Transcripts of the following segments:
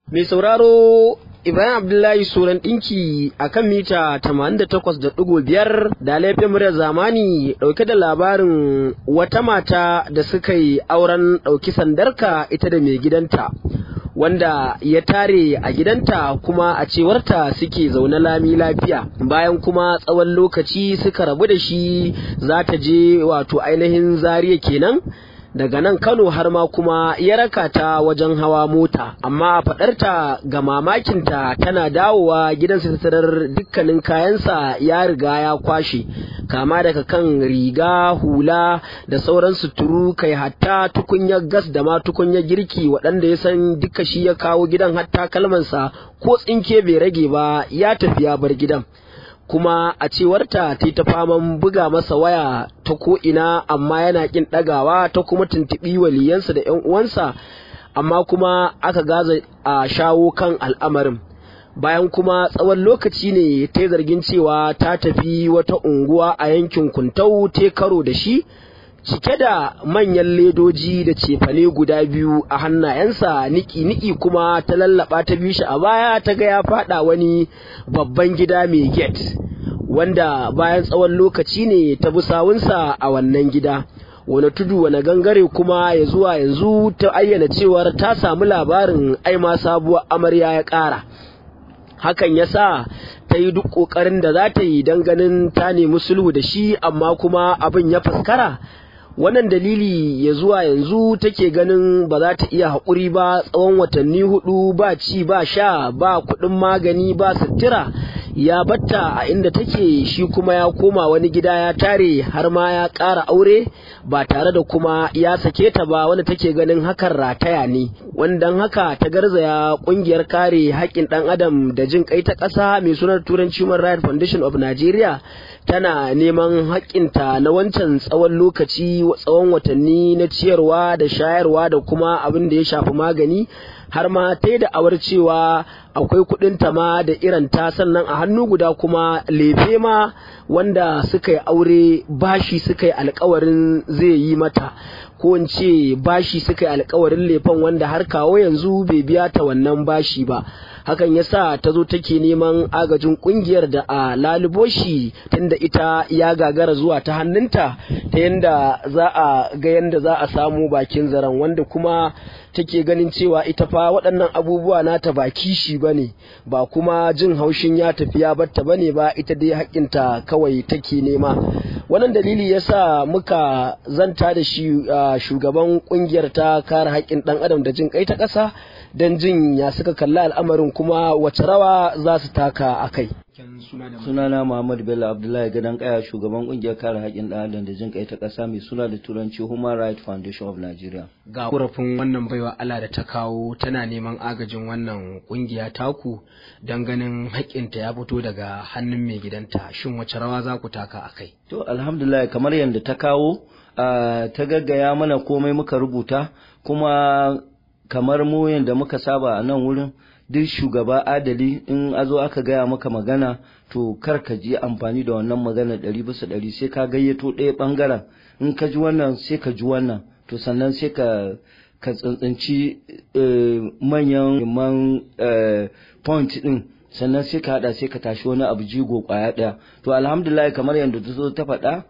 Mai sauraro Ibrahim Abdullahi Suran ɗinki a kan mita 88.5 da laifin muryar zamani ɗauke da labarin wata mata da suka yi auren ɗauki sandarka ita da mai gidanta. Wanda ya tare a gidanta kuma a cewarta suke zaune lami lafiya bayan kuma tsawon lokaci suka rabu da shi za ta je wato ainihin zariya kenan daga nan Kano har ma kuma ya raka ta wajen hawa mota amma a faɗarta ga mamakinta tana dawowa gidan tarar dukkanin kayansa ya riga ya kwashe kama daga kan riga hula da sauran suturu kai hatta tukunyar gas da ma tukunyar girki waɗanda ya san duka shi ya kawo gidan hatta kalmansa ko tsinke bai rage ba ya tafi ya bar gidan kuma a cewarta ta ta faman buga masa waya ta ko'ina amma yana ƙin ɗagawa ta kuma tuntuɓi waliyansa da ‘yan uwansa amma kuma aka gaza a shawo kan al'amarin bayan kuma tsawon lokaci ne ta zargin cewa ta tafi wata unguwa a yankin kuntau ta karo da shi cike da manyan ledoji da cefane guda biyu a hannayensa niki-niki kuma ta lallaba ta bi shi a baya ta ga ya fada wani babban gida mai gate wanda bayan tsawon lokaci ne ta bi sawunsa a wannan gida wani tudu wani gangare kuma ya zuwa yanzu ta ayyana cewar ta samu labarin aima sabuwar amarya ya ƙara hakan ya sa ta yi duk ƙoƙarin da za ta yi don ganin ta nemi sulhu da shi amma kuma abin ya faskara wannan dalili ya zuwa yanzu take ganin ba za ta iya haƙuri ba tsawon watanni hudu ba ci ba sha ba kuɗin magani ba sutura ya batta a inda take shi kuma ya koma wani gida ya tare har ma ya ƙara aure ba tare da kuma ya sake ta ba wanda take ganin hakan rataya ne wandan haka ta garzaya ƙungiyar kare haƙƙin ɗan adam da jin kai ta ƙasa mai sunar turanci human rights foundation of nigeria tana neman haƙƙinta na wancan tsawon lokaci tsawon watanni na ciyarwa da shayarwa da kuma abin da ya shafi magani har ma ta da awar cewa akwai kuɗin ta ma da irin ta sannan a hannu guda kuma lefe ma wanda suka yi aure bashi suka yi alkawarin zai yi mata ko in ce bashi suka yi alkawarin lefen wanda har kawo yanzu bai biya ta wannan bashi ba hakan ya sa ta zo take neman agajin kungiyar da a lalubo shi tunda ita ya gagara zuwa ta hannunta ta yanda za a ga yanda za a samu bakin zaren wanda kuma take ganin cewa ita fa waɗannan abubuwa nata ba kishi ba ne ba kuma jin haushin ya tafi ya batta ba ne ba ita dai haƙƙinta kawai take nema wannan dalili ya sa muka zanta da shi shugaban ƙungiyar ta kare haƙƙin ɗan adam da jin kai ta ƙasa don jin ya suka kalli al'amarin kuma wace rawa za su taka a kai. sunana Muhammad Bello Abdullahi Gadan Kaya shugaban kungiyar kare haƙƙin ɗan adam da jin kai ta ƙasa mai suna da turanci Human Rights Foundation of Nigeria. Ga kurafin wannan baiwa Allah da ta kawo tana neman agajin wannan kungiya taku don ganin haƙƙinta ya fito daga hannun mai gidanta shin wace rawa za ku taka a kai? To alhamdulillah kamar yadda ta kawo ta gaggaya mana komai muka rubuta kuma kamar mu yadda muka saba a nan wurin duk shugaba adali in a zo aka gaya maka magana to kar ka ji amfani da wannan magana ɗari bisa ɗari sai ka gayyato ɗaya ɓangaren in ka ji wannan sai ka ji wannan to sannan sai ka ka tsantsanci manyan man point ɗin sannan sai ka haɗa sai ka tashi wani abu jigo ƙwaya ɗaya to alhamdulillah kamar yadda ta zo ta faɗa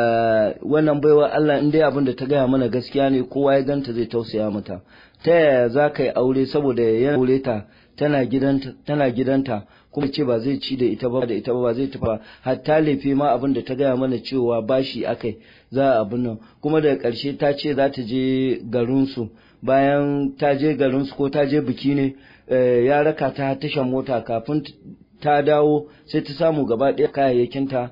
wannan baiwa Allah in dai abin da ta gaya mana gaskiya ne kowa ya ganta zai tausaya mata ta yaya za ka yi aure saboda ya aure ta tana gidanta tana gidanta kuma ce ba zai ci da ita ba da ita ba zai tafa hatta lefe ma abin da ta gaya mana cewa bashi akai za a abin nan kuma daga ƙarshe ta ce za ta je garinsu bayan ta je garinsu ko ta je biki ne ya raka ta tashan mota kafin ta dawo sai ta samu gaba ɗaya kayayyakinta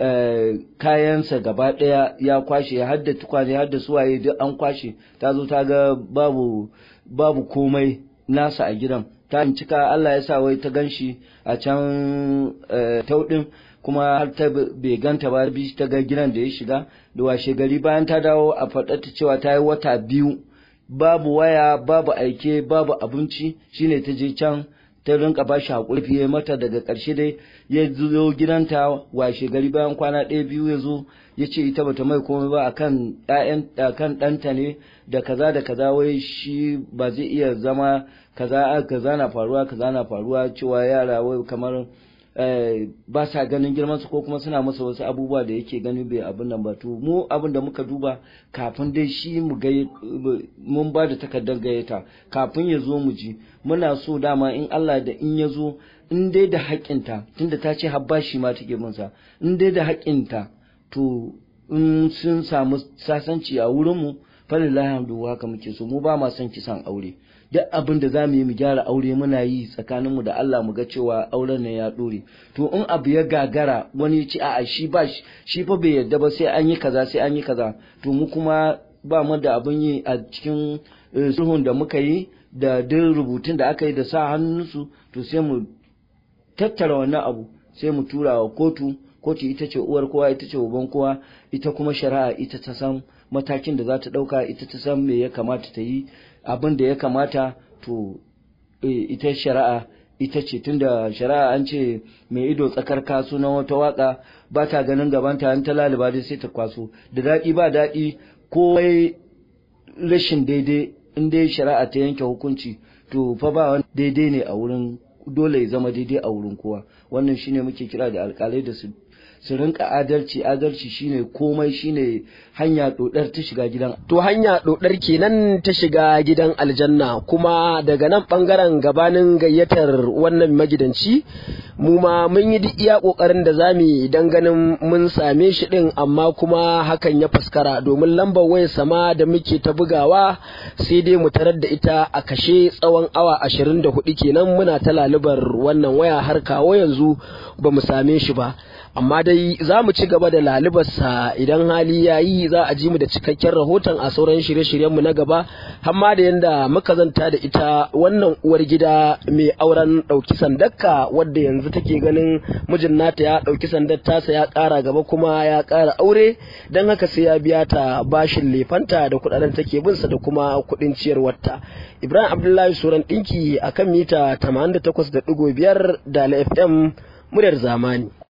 kayansa gaba ɗaya ya kwashe ya hadda tukwane hadda suwaye duk an kwashe ta zo ta ga babu babu komai nasa a gidan ta cika Allah ya sa wai ta ganshi a can tauɗin kuma har ta bai ganta ba bi ta ga gidan da ya shiga da washe gari bayan ta dawo a faɗa ta cewa ta yi wata biyu babu waya babu aike babu abinci shine ta je can ta rinka ba shi haƙuri fiye mata daga ƙarshe dai ya zo gidanta washe gari bayan kwana ɗaya biyu ya zo ya ce ita bata mai komai ba akan ɗayan akan ɗanta ne da kaza da kaza wai shi ba zai iya zama kaza kaza na faruwa kaza na faruwa cewa yara wai kamar ba sa ganin girman su ko kuma suna masa wasu abubuwa da yake gani bai abin nan ba to mu abin da muka duba kafin dai shi mu ga mun ba da takardar gayyata kafin ya zo mu ji muna so dama in Allah da in ya zo in dai da haƙƙinta tunda ta ce har bashi ma take min sa in dai da haƙƙinta to in sun samu sasanci a wurin mu falillahi hamdu haka muke so mu ba ma son kisan aure duk abin da za mu yi mu gyara aure muna yi tsakaninmu da Allah mu ga cewa auren nan ya ɗore to in abu ya gagara wani ya ce a'a shi ba shi fa bai yarda ba sai an yi kaza sai an yi kaza to mu kuma ba mu da abin yi a cikin sulhun da muka yi da duk rubutun da aka yi da sa hannunsu to sai mu tattara wannan abu sai mu tura wa kotu kotu ita ce uwar kowa ita ce uban kowa ita kuma shari'a ita ta san matakin da za ta ɗauka ita ta san me ya kamata ta yi abin da ya kamata to ita shari'a ita ce tunda shari'a an ce mai ido tsakar kasu na wata waka ba ta ganin gabanta an ta laliba dai sai ta kwaso da daɗi ba daɗi ko rashin daidai in dai shari'a ta yanke hukunci to fa ba wani daidai ne a wurin dole ya zama daidai a wurin kowa wannan shine muke kira da alƙalai da su su rinka adalci adalci shine komai shine hanya dodar ta shiga gidan to hanya dodar kenan ta shiga gidan aljanna kuma daga nan bangaren gabanin gayyatar wannan magidanci mu ma mun yi duk iya kokarin da zamu dan ganin mun same shi din amma kuma hakan ya faskara domin lambar wayar sama da muke ta bugawa sai dai mu tarar da ita a kashe tsawon awa 24 kenan muna ta lalubar wannan waya har kawo yanzu ba mu same shi ba amma dai za mu ci gaba da lalubarsa idan hali ya yi za a ji mu da cikakken rahoton a sauran shirye-shiryenmu na gaba hamma da yadda muka zanta da ita wannan uwar gida mai auren ɗauki sandakka wadda yanzu take ganin mijin nata ya ɗauki sandar tasa ya ƙara gaba kuma ya ƙara aure don haka sai ya biya ta bashin lefanta da kuɗaɗen take binsa da kuma kuɗin ciyarwarta ibrahim abdullahi suran ɗinki akan mita 88.5 da fm muryar zamani